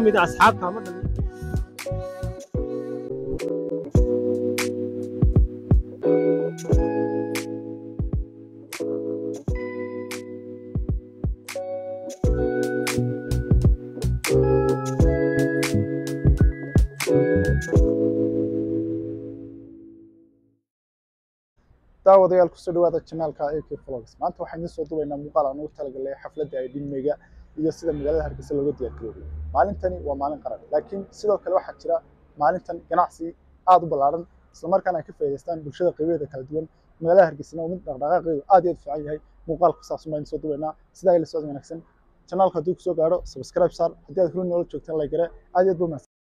mid a asxaabta ama dhalin daawadayaal kusoo dhawaada janaalka ak vlogs maanta waxaan idiin soo dubaynaa muuqaal aan ugu talagalay xafladda ay dhimeyga iyo sida magaalada hargeysa looga diyaargaroobo maalintani waa maalin qaran laakiin sidoo kale waxaa jira maalintan ganacsi aad u ballaaran islamarkaana ay ka faa'iidaystaan bulshada qaybaheeda kala duwan magaalada hargeysana oo mid dhaqdhaqaaqeedu aad iyo aad u fiican yahay muuqaal ku saabsan baan idiin soo dubaynaa sidaa ila socod wanaagsan janaalka hadduu kusoo gaadho subscribe saar haddii aad huri noola joogtaan laygare aad iyo aad buu mahadsan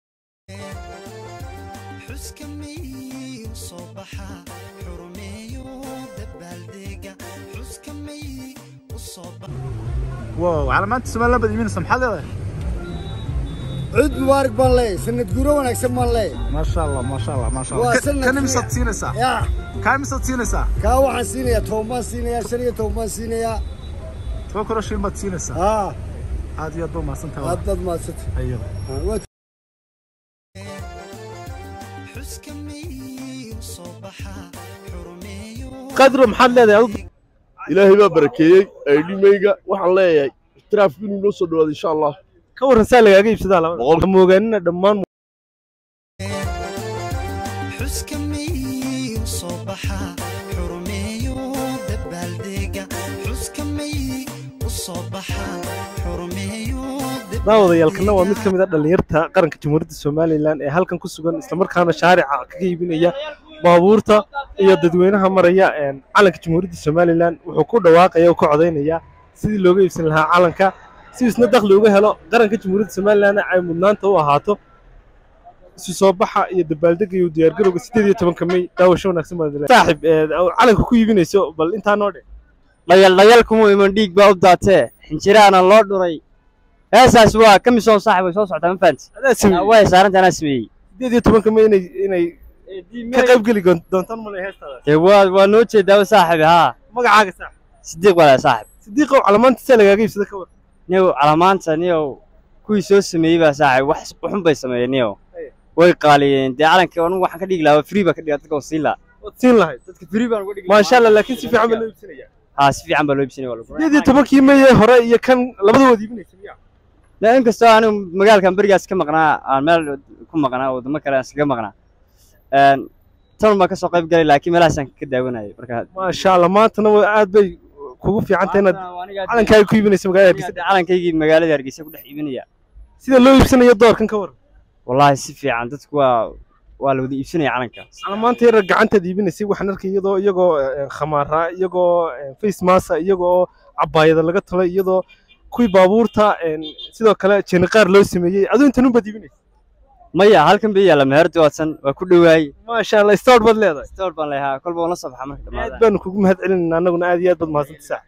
xuska may u soo baxa xurumeeyo dabaaldega xuska may u soo baxa wow calaamaanta somaliland baad iiminaysa maxaad leedahay cid mubaarak baan leeyahay sanad guuro wanaagsan baan leeyahay maasha allah maasha allah maasha Waa sanad kan fiican. imisaad siinaysaa yaa kaa imisaad siinaysaa kaa waxaan siinayaa toban baan siinayaa shan iyo toban baan siinayaa toban kuro shilin baad siinaysaa haa aad iyo aad baa mahadsantahay aad baad maadsantay ayo xuska may u soo baxa xurumeeyo qadro maxaad leedahay adigu ilaahay baa barakeeyey aydhimeyga waxaan leeyahay ixtiraafku inuu noo soo dhawaado insha allah ka warran saa lagaaga iibsadaa laba Boqol. moogaanina dhammaan xuska may u soo baxa xurumeeyo dabaaldega xuska may u soo baxa xurumeeyo daawadayaalkana waa mid ka mid a dhallinyarta qaranka jamhuuriyadda somalilan ee halkan ku sugan islamarkaana shaarica kaga iibinaya baabuurta iyo dadweynaha maraya een, calanka jamhuuriyadda somalilan wuxuu ku dhawaaqaya oo ku codaynaya sidii looga iibsan lahaa calanka si isna dakhli uga helo qaranka jamhuuriyadda somalilan ay mudnaanta u ahaato isu soo baxa iyo dabaaldega iyo diyaargarowga sideed iyo tobanka may daawasho wanaagsan baad leedahay. saaxib ee, calanka ku iibinayso bal intaa noo dhe dhayal dhayal kuma iman dhiig baa u daatee xinjiraana loo dhuray heesaas waa ka misoon saaxib way soo socotaa ma fahanti adaa sameeyey way saaranta anaa sameeyey sideed iyo tobanka may inay inay ka qayb geli doontaan malay heestaada dee waa waa noo jeedaa saaxibi haa magacaaga saaxib sidiiq walaa saaxib sidiiqow calamaanta saa lagaaga iibsada ka war niyow calamaanta niyow kuwii soo sameeyey baa saaxib wax xun bay sameeyeen niyow Aye. way qaaliyeen dee calankii anigu waxaan ka dhigi lahaa free baa ka dhigaa dadka oo siin lahaa waad siin lahayd dadka free baan uga dhigi maasha allah laakiin si fiican baa loo iibsanaya haa si fiican baa loo iibsanaya waa lagu sideed iyo tobankii maye hore iyo kan labadood iibinaysa miya dee inkastoo anigu magaalkan berigaas ka maqnaa aan meel ku maqnaa wadamo kale aan iskaga maqnaa een, tan baan kasoo qayb galay laakiin meelahaasaan ka daawanayay marka maasha allah maantana waa aad bay kugu fiican tahay inaad calankaaga ku iibinaysa magaalada hargeysa calankaygii magaalada hargeysa ku dhex iibinaya sida loo iibsanayo doorkan ka war wallaahi si fiican dadku waa waa la wada iibsanaya calanka calamaanta yara gacantaad iibinaysay waxaan arkay iyadoo iyagoo eh, khamaara iyagoo eh, face masa iyagoo cabaayada laga tolay iyadoo kuwii baabuurta een, sidoo kale jeniqaar loo sameeyey aduu intan unbaad iibinaysa maya halkan bay yaalla meherdi waadsan waa ku dhowaay maasha allah star baad leedahay store baan leeyahaa kolba waan la soo baxa marka aad dhamaada baanu kugu mahad celinayna annaguna aad iyo aad baad mahadsantay saax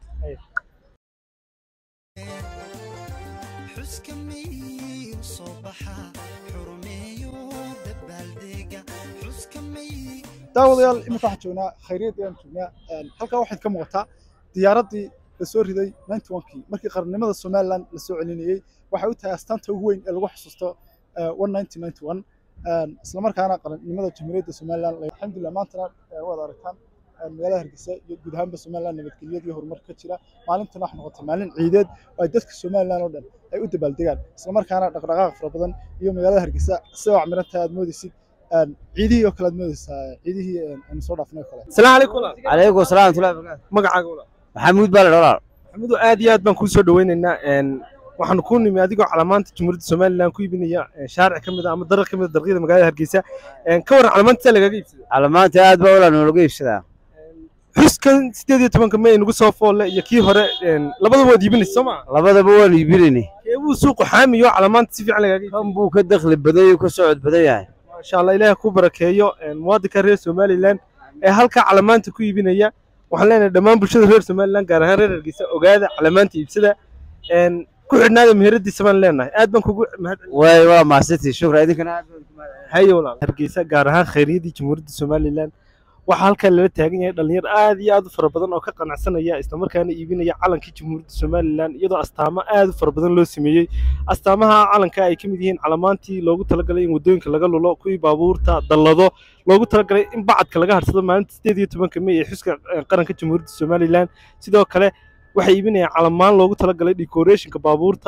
xuska may u soo baxa xurumeeyo dabaaldega xuska may daawadayaal iminka waxaan joognaa khayriyad ayaan joognaa Een, halkaa waxaad ka muuqataa diyaaraddii la soo riday 91kii markii qarannimada somaliland la soo celinayey waxay u tahay astaanta ugu weyn ee lagu xusuusto eh, 1991 Een, islamarkaana qarannimada jamhuuriyadda somaliland la- alxamdulilah maantana eh, waad aragtaan eh, magaalada hargeysa iyo guud ahaanba somaliland nabadgelyad iyo horumar ka jira maalintana waxay noqotay maalin ciideed oo ay dadka somaliland oo dhan ay u dabaaldegaan islamarkaana dhaqdhaqaaq fara badan iyo magaalada hargeysa sida wacmirantahay aad moodeysid Een, ciidihii oo kale aad moodeysaa ciidihii een, aynu soo dhaafnay oo kale salaamu calaykum walaal calaykum salaam watullahi wabarakaatu magacaaga walaal maxamuud baa la dholaa maxamudu aad iyo aad baan kuu soo dhaweynaynaa een, waxaanu kuu nimi adigoo calamaanta jamhuuriyadda somaliland ku iibinaya een, shaaric ka mid a ama darar ka mid a darqyada magaalada hargeysa Een, ka warran calamaanta saa lagaaga iibsada calamaanta aad baa walaa noolaga iibsadaa xuskan sideed iyo tobanka may nagu soo foolle iyo kii hore een, labadaba waad iibinaysa soo maa labadaba waan iibinayni keebuu suuqu xaamiyo calamaanta si fiican lagaaga iibsada kan buu ka dakhli badan yahay ka socod badan yahay maasha allah ilaahay ku barakeeyo een, muwaadinka reer somaliland ee halkaa calamaanta ku iibinaya waxaan leenahay dhammaan bulshada reer somaliland gaar ahaan reer hargeysa ogaada calamaanta iibsada een, ku xidhnaada meheradiisa baan leenahay aad baan kugu mahad way waa mahadsantii shukra idinkana aad baan ku mahadcelinayaa. haye walaal hargeysa gaar ahaan khayriyaddii jamhuuriyadda somaliland waxaa halkaa lala taagan yahay dhalinyar aad iyo aad u fara badan oo ka qanacsanaya islamarkaana iibinaya calankii jamhuuriyadda somalilan iyadoo astaamo aad u fara badan loo sameeyey astaamaha calanka ay ka mid yihiin calamaantii loogu talagalay in waddooyinka laga lulo kuwii baabuurta dallado loogu talagalay in bacadka laga harsado maalinta sideed iyo tobanka mey ee xuska eh, qaranka jamhuuriyadda somalilan sidoo kale waxay iibinayaan calamaan loogu talagalay decorationka baabuurta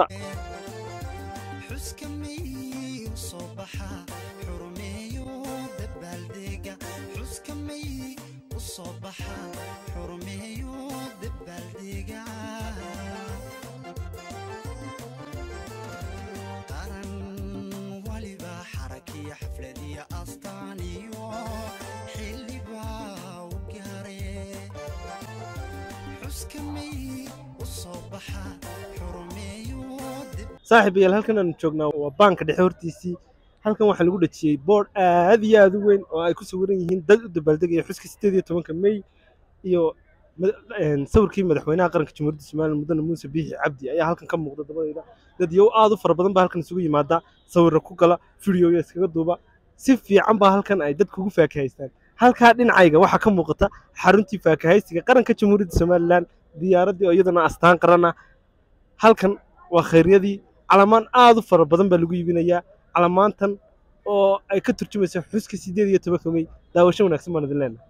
xuska may u soo baxa xurmeeyo dabaaldega xuska may u soo baxa xurmeeyo dabaaldega qaran waliba xarakiya xafladiya astaan iyo xilliba u gaare xuska may u soo baxa xurmeeyo dib saaxiib yaal halkan aanu joognaa waa baanka dhexe hortiisii halkan waxaa lagu dhajiyey boodh aad iyo aad u weyn oo ay ku sawiran yihiin dad u dabaaldegaya xuska sideed iyo tobanka mey iyo mad- een, sawirkii madaxweynaha qaranka jamhuuriyadda somalilan mudane muuse biixi cabdi ayaa halkan ka muuqda dabadayda dad yow aad u fara badan baa halkan isugu yimaada sawirra ku gala fideoya iskaga duuba si fiican baa halkan ay dadku ugu faakahaystaan halkaa dhinacayga waxaa ka muuqata xaruntii faakahaysiga qaranka jamhuuriyadda somalilan diyaaraddii oo iyadana astaan qaran ah halkan waa khayryadii calamaan aad u fara badan baa lagu iibinayaa calamaantan oo ay ka turjumaysa xuska sideed iyo tobanka mey daawasho wanaagsan baan idin leenahay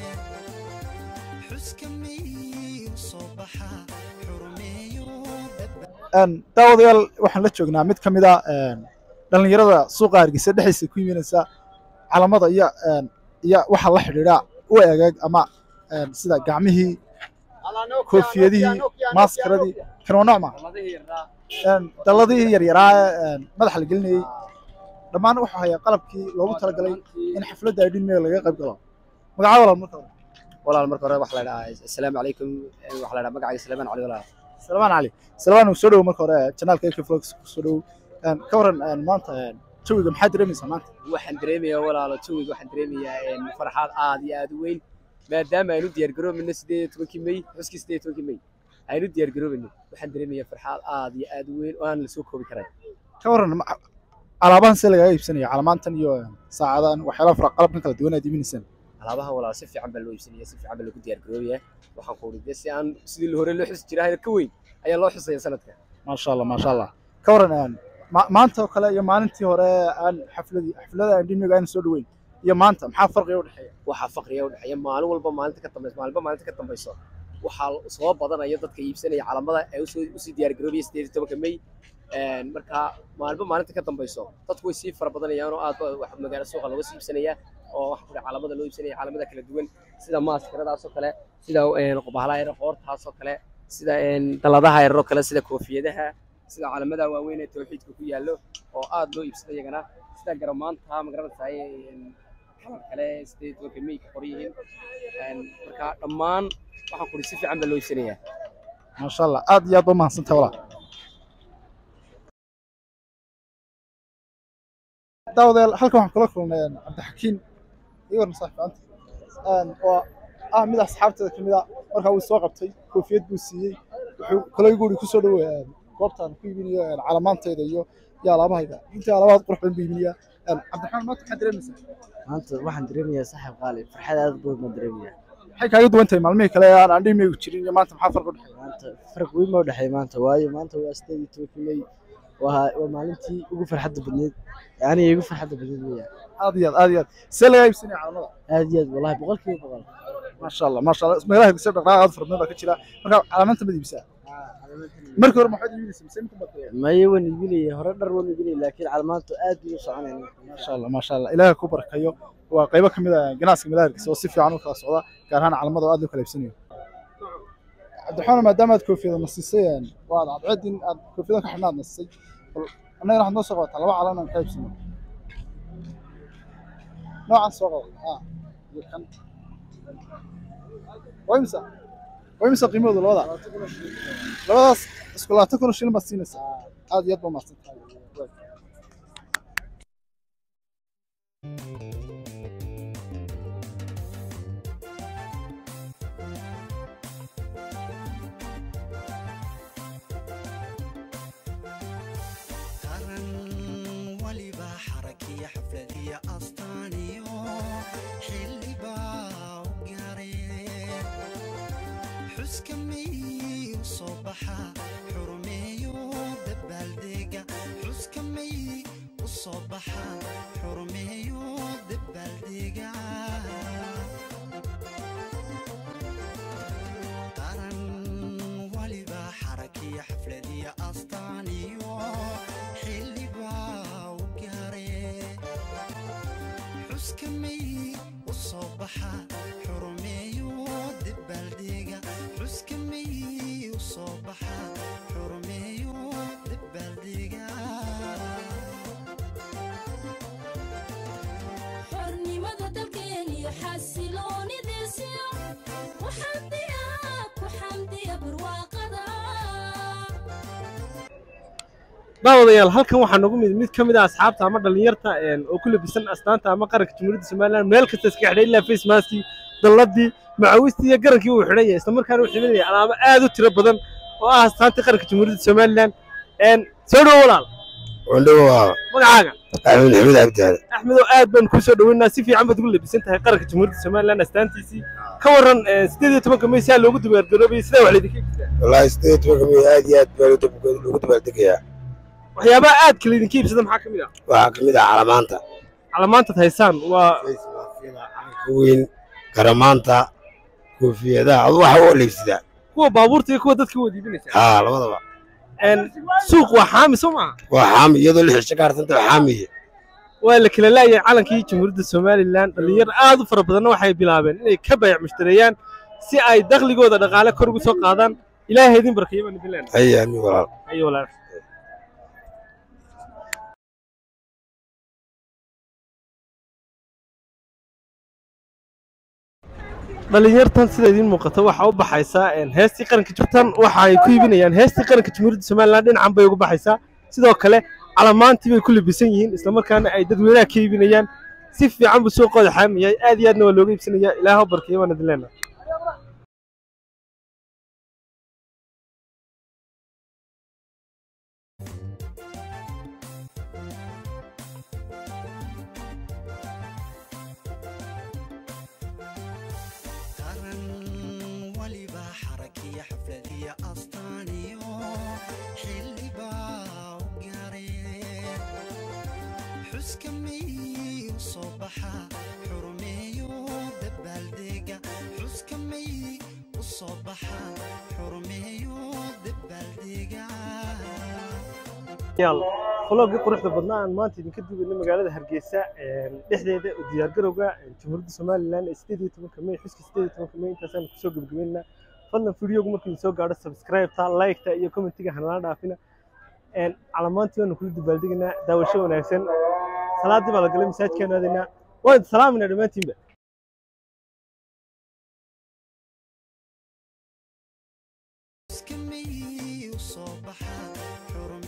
xuska may u soo baxa xurmeeyo daba Een, daawadayaal waxaan la joognaa mid ka mid a een, dhallinyarada suuqa hargeysa dhexdiisa ku iibinaysa calamada iyo een, iyo waxa la xidhiidha u eegag ama een, sida gacmihii koofiyadihii maaskaradii kanoo nooc ma Een, dalladihii yaryaraa ee een, madaxa la gelinayey dhammaan wuxuu hayaa qalabkii loogu talagalay in xafladda ay dhinmeega laga qayb galo magaca walaal marka hore walaal marka hore waxaa la dhahaa assalaamu calaykum waxaa la dhahaa magacayga salaamaan cali walaal salmaan cali salmaan soo dhowo marka hore janaalka ak vlogs soo dhowo Een, ka waran een, maanta een, jawiga maxaa dareemaysaa maanta waxaan dareemayaa walaalo jawiga waxaan dareemayaa een, farxad aad iyo aad u weyn maadaama aynu diyaar garoobeyno sideed iyo tobankii mey xuskii sideed iyo tobankii mey aynu diyaar garoobeyno waxaan dareemayaa farxad aad iyo aad u weyn oo aan la soo koobi karay ka waran ma- alaabahan see lagaga iibsanaya calaamaantan iyo een, saacadan waxyaalaha fara qalabkan kala duwan aad iibinaysaan alaabaha walaal si fiican baa loo iibsanaya si fiican baa lagu diyaar garoobayaa waxaan ku uri dee si aan sidii hore loo xusi jiraa ka weyn ayaa loo xusaya sanadka maasha allah maasha allah ka waran een, ma- maanta oo kale iyo maalintii hore aan xafladii xaflada aan dhimiga aan soo dhoweyn iyo maanta maxaa farqiga u dhexeeya waxaa faqriya u dhexeeya maalin walba maalinta ka dambayso maalinba maalinta ka dambayso waxaa soo badanaya dadka iibsanaya calamada ee usoo usii diyaar garoobaya sideed iyo tobanka mey Een, marka maalinba maalinta ka dambayso dadku way sii fara badanayaan oo aad ba- wax magaalo suuqa looga sii iibsanaya oo waxa ku dhaca calamada loo iibsanaya calamada kala duwan sida maaskaradaas oo kale sida een, qobahlaha yar qoortaas oo kale sida een, dalladaha yar oo kale sida koofiyadaha sida calamada waaweyn ee tawxiidka ku yaallo oo aad loo iibsada iyagana sida garamaanta magaranaysaa een, kalar kale sideed iyo tobanka mey ka qoran yihiin Een, marka dhammaan waxaan kuri si fiican baa loo iibsanayaa maasha allah aad iyo aad ba mahadsantahay walaal daawadayaal halkan waxaan kula kulnay een, cabdixakiin iyo warna saaxiibanta Een, oo ah mid asxaabteeda ka mid a markaa uu soo qabtay koofiyad buu siiyey wuxuu kale igu uri kusoo dhaweey goobtaan ku iibinayo een, calamaanteeda iyo iyo alaabahayga intii alaabahaad qurux badan buu iibinayaa Een, cabdiraxmaan maanta maxaad dareemaysaa maanta waxaan dareemayaa saaxiib qaali farxad aad badan baan dareemayaa maxay kaaga duwan tahay maalmihii kale ee aan aan dhimigu jirin iyo maanta maxaa farqi u dhexeeya maanta farq weyn baa u dhexeeya maanta waayo maanta waa sideed iyo tobankii mey waa waa maalintii ugu farxadda badneyd aniga igu farxadda badneyd weeyaan aad iyo aad aad iyo aad see lagaa iibsanaya calamada aad iyo aad wallahi boqolkiiba boqol maasha allah maasha allah meelaha hargeysa dhaqdhaqaaq aad fara badan baa ka jira marka calaamaanta mad iibsaa markii hore maxaad iibinaysa mise inta baad tahay maye waan iibinayay hore dhar waan iibinayay laakiin calamaantu aad bay u soconayaan maasha allah maasha allah ilaaha ku barakayo waa qaybo ka mid ah ganacsiga meelaha hargeysa oo si fiican u kala socda gaar ahaan calamada oo aad loo kala iibsanayo cabdiraxmaan maadaama aad koofiyada nasisay een, waa aad cadceedin aad koofiyada ka xidhnaad nasisay bal annagana waxaad noo soo qabataa laba calan aan ka iibsano noocan soo qaba ah iyo kan waa imisa waa imisa qiimahooda labada labadaas isku labaatan kun oo shilin baad siinaysaa aad iyo aad baa mahadsan tahay qaran waliba xarakiya xafladiya astaan iyo xilliba xuska may u soo baxa xurmeeyo dabaaldega xuska may u soo baxa xurmeeyo dabaaldega qaran waliba xarakiyo xafladiyo astaan iyo xildhibaa u gaare xuska may u soo baxa xurmeeyo dabaaldega xuska may u soo baxa xurmeeyo dabaaldega xornimada dalkeeniyo xasiloonidiisiyo ku xamdiya ku xamdiya barwaaqada daawadayaal halkan waxaa nagu mid mid ka mid ah asxaabta ama dhallinyarta een, oo ku labisan astaanta ama qaranka jamhuuriyadda somalilan meel kasta iska xidhay ilaa face maskii dalladii macawistii iyo garankii uu xidhan yahay isla markaana uu xidhanaya alaabo aad u tiro badan oo ah astaantii qaranka jamhuuriyadda somalilan een, soo dhowo walaal wandhowa magacaaga axmed maxamed cabdiaale axmedow aad baan kuu soo dhoweynaa si fiican baad ugu labisan tahay qaranka jamhuuriyadda somalilan astaantiisii ka waran een, sideed iyo tobanka may saa loogu dibaargaroobayay sidaa wax laydinka iibsadaa wallaahi sideed tobanka may aad iyo aad baa loo- loogu dabaaldegayaa waxyaabaha aadka laydinka iibsada maxaa ka mid ah waxaa ka mid ah calamaanta calamaantaad haysaan waa ka weyn garamaanta koofiyadaha adu waxa oo leibsadaa kuwa baabuurta iyo kuwa dadka wada iibinaysa haa labadaba een, suuq waa xaami soo maaha waa xaami iyadoo lix cisho ka harsanta waa xaamiye waa la kala laayahay calankii jamhuuriyadda somalilan dhallinyaro aad u fara badanna waxay bilaabeen inay ka bayac mushtareeyaan si ay dakhligooda dhaqaale kor ugu soo qaadaan ilaahay idin barkeeyo baan idin leenahay haya amiin walaal ayo walaal dhalinyartan sida idiin muuqata waxaa u baxaysaa een, heestii qaranka jubtan waxa ay ku iibinayaan heestii qaranka jamhuuriyadda somalilan dhinacan bay uga baxaysaa sidoo kale calamaantii bay ku labisan yihiin islamarkaana ay dadweynaha ka iibinayaan si fiican buu suuqooda xaamiyahay aad iyo aadna waa looga iibsanayaa ilaaha u barkeeyo baan idin leenahay qaran waliba xarakiyo xafladiyo astaan iyo xildhibaa u gaare xuska may u soo baxa xurmeeyo dabaaldega xuska may u soo baxa xurmeeyo dabaaldega yaal vloggii quruxda badnaa aan maanta idinka duubayna magaalada hargeysa een, dhexdeeda u diyaargarowga een, jamhuuriyadda somalilan ee sideed iyo tobanka may xuska sideed iyo tobanka may intaasaan kusoo gebagabeynaa fadlan fideogu markuu idin soo gaadho subscribe-ta like-ta iyo commentiga hanala dhaafina een, calamaantii waanu kula dabaaldegaynaa daawasho wanaagsan salaadii baa la galay masaajidkaanu aadaynaa waan idin salaaminaa dhammaantiinba xuska may u soo baxa xurmeeyo